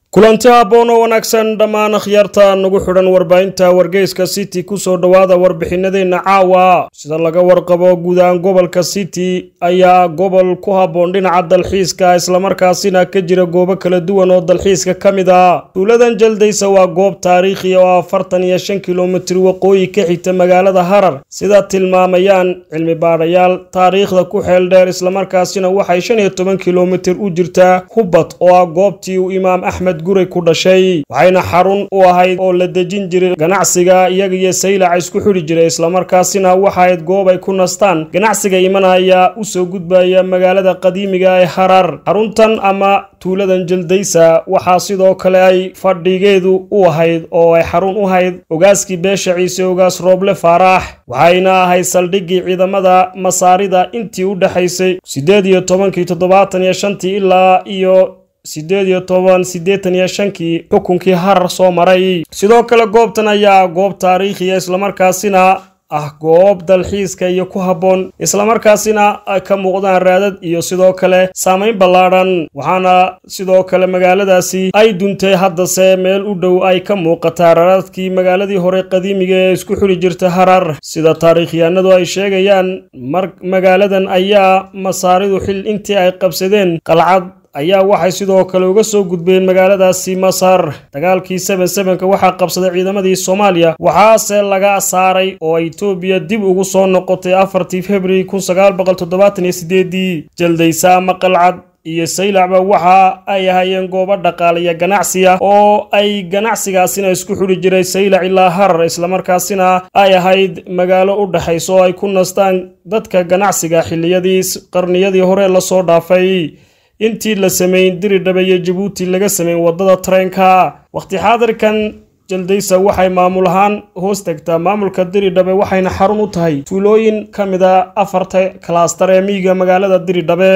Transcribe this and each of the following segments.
kulanti habboon oo wanaagsan dhammaan akhyaarta nagu xidhan warbaahinta wargeyska city kusoo dhowaada warbixinadeenna caawa sida laga warqabo guud ahaan gobolka city ayaa gobol ku habboon dhinaca dalxiiska islamarkaasina ka jira goobo kala duwan oo dalxiiska ka mid a tuuladan jaldaysa waa goob taariikhi oo afartan iyo shan kilomitir waqooyi ka xigta magaalada harar sida tilmaamayaan cilmi baadhayaal taariikhda ku xeel dheer islamarkaasina waxay shan iyo toban kilomitir u jirtaa hubbad oo ah goobtii uu imaam axmed guray ku dhashay waxayna xarun u ahayd oo la dejin jiray ganacsiga iyaga iyo saylaca isku xidhi jiray islamarkaasina waxaayd goob ay ku nastaan ganacsiga imanaya usoo gudbaya magaalada qadiimiga ee harar xaruntan ama tuuladan jaldaysa waxaa sidoo kale ay fadhigeedu u ahayd oo ay xarun u hayd ogaaskii beesha ciise ogaas rooble faaraax waxayna ahayd saldhiggii ciidamada masaarida intii u dhexaysay siddeed iyo tobankii toddobaatan iyo shantii ilaa iyo siddeed iyo toban siddeetan iyo shankii xukunkii harar soo maray sidoo kale goobtan ayaa goob taariikhiya islamarkaasina ah goob dalxiiska iyo ku habboon islamarkaasina ay ka muuqdaan raadad iyo sidoo kale saamayn ballaadhan waxaana sidoo kale magaaladaasi ay duntay haddase meel u dhow ay ka muuqataa raadadkii magaaladii hore qadiimiga ee isku xidhi jirta harar sida taariikhyahanadu ay sheegayaan mar magaaladan ayaa masaaridu xil intii ay qabsadeen qalcad ayaa waxay sidoo kale uga soo gudbeen magaaladaasi masar dagaalkii seben sebenka waxaa qabsaday ciidamadii soomaaliya waxaase laga saaray oo etoobiya dib ugu soo noqotay afartii februari kun sagaal boqol toddobaatan iyo sideedii jaldaysa ama qalcad iyo saylacba waxa ay ahaayeen goobo dhaqaaliya ganacsiya oo ay ganacsigaasina isku xidhi jiray saylac ilaa harar islamarkaasina ay ahayd magaalo u dhexaysa oo ay ku nastaan dadka ganacsiga xilliyadii qarniyadii hore lasoo dhaafay intii la sameyn diridhabe iyo jabuuti laga sameyn waddada tareenka wakhti xaadirkan jaldaysa waxay maamul ahaan hoos tagtaa maamulka diridhabe waxayna xarun u tahay tuulooyin ka mid a afarta kalaastar ee miyiga magaalada diridhabe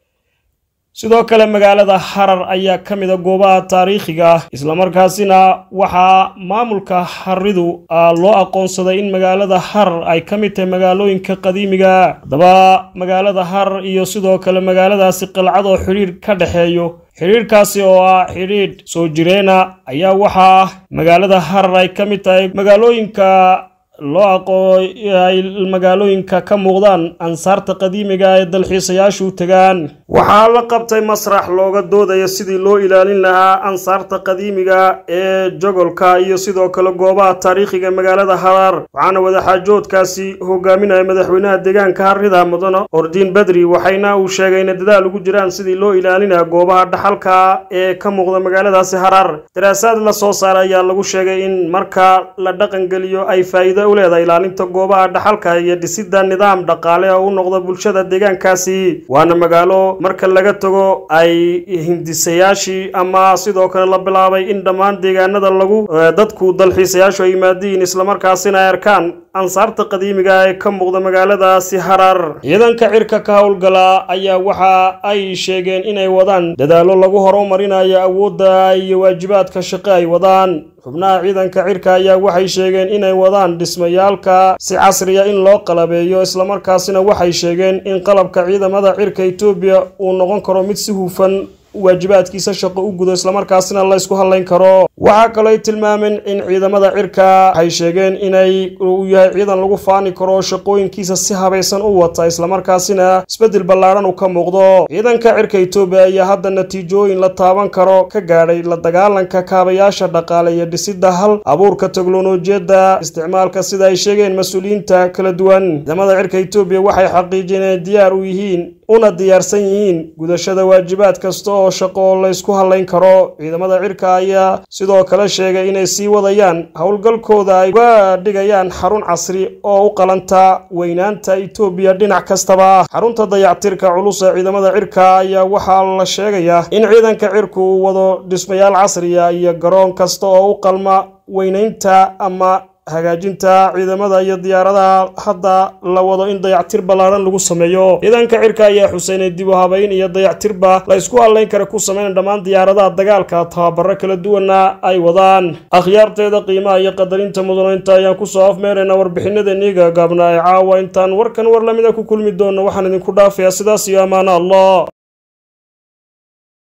sidoo kale magaalada harar ayaa ka mid a goobaha taariikhiga ah islamarkaasina waxaa maamulka haridu loo aqoonsaday in magaalada harar ay ka mid tahay magaalooyinka qadiimiga haddaba magaalada harar iyo sidoo kale magaaladaasi qalcad oo xidhiidh ka dhexeeyo xidhiidhkaasi oo ah xidhiidh soo jireena ayaa waxaa magaalada harar ay ka mid tahay magaalooyinka loo aqoon ay magaalooyinka ka muuqdaan ansaarta qadiimiga ee dalxiisayaashu tagaan waxaa la qabtay masrax looga doodaya sidii loo ilaalin lahaa ansaarta qadiimiga ee jogolka iyo sidoo kale goobaha taariikhiga magaalada harar waxaana wadaxaajoodkaasi hogaaminaya madaxweynaha deegaanka harrida mudane ordiin badri waxayna uu sheegay inay dadaal ugu jiraan sidii loo ilaalinaya goobaha dhaxalka ee ka muuqda magaaladaasi harar daraasaad la soo saaray ayaa lagu sheegay in marka la dhaqangeliyo ay faa'iido uleedahay ilaalinta goobaha dhaxalka iyo dhisida nidaam dhaqaale oo u noqda bulshada deegaankaasi waana magaalo marka laga tago ay hindisayaashii ama sidoo kale la bilaabay in dhammaan deegaanada lagu dadku dalxiisayaashu ay yimaadiin islamarkaasina ay arkaan ansaarta qadiimiga ee ka muuqda magaaladaasi harar ciidanka cirka ka howlgala ayaa waxa ay sheegeen inay wadaan dadaallo lagu horumarinayo awoodda iyo waajibaadka shaqo ay wadaan xubnaha ciidanka cirka ayaa waxay sheegeen inay wadaan dhismayaalka si casriya in loo qalabeeyo islamarkaasina waxay sheegeen in qalabka ciidamada cirka etoobiya uu noqon karo mid si hufan waajibaadkiisa shaqo u gudo islamarkaasina la ysku hadlayn karo waxaa kaloo ay tilmaameen in ciidamada cirka waxay sheegeen inay uu yahay ciidan lagu faani karo shaqooyinkiisa si habaysan u wata islamarkaasina isbeddel ballaadhan uu ka muuqdo ciidanka cirka etoobiya ayaa hadda natiijooyin la taaban karo ka gaadhay la dagaalanka kaabayaasha dhaqaale iyo dhisida hal abuurka teknolojiyadda isticmaalka sida ay sheegeen mas-uuliyiinta kala duwan ciidamada cirka etoobiya waxay xaqiijiyeen inay diyaar u yihiin una diyaarsan yihiin gudashada waajibaad kasta oo shaqo oo la ysku hadlayn karo ciidamada cirka ayaa sidoo kale sheegay inay sii wadayaan howlgalkooda ay uga dhigayaan xarun casri oo u qalanta weynaanta etoobiya dhinac kastaba xarunta dayactirka culus ee ciidamada cirka ayaa waxaa la sheegayaa in ciidanka cirku uu wado dhismayaal casriya iyo garoon kasta oo u qalma weynaynta ama hagaajinta ciidamada iyo diyaaradaha hadda la wado in dayactir ballaadhan lagu sameeyo ciidanka cirka ayaa xuseynay dib u habayn iyo dayactirba la ysku hadlayn kara ku sameyn dhammaan diyaaradaha dagaalka tababaro kala duwana ay wadaan akhyaarteeda qiimaha iyo qadarinta mudanaynta ayaan kusoo afmeerayna warbixinadeennii gaagaabna ee caawa intaan warkan war lamida ku kulmi doono waxaan idinku dhaafayaa sidaas iyo ammaano allah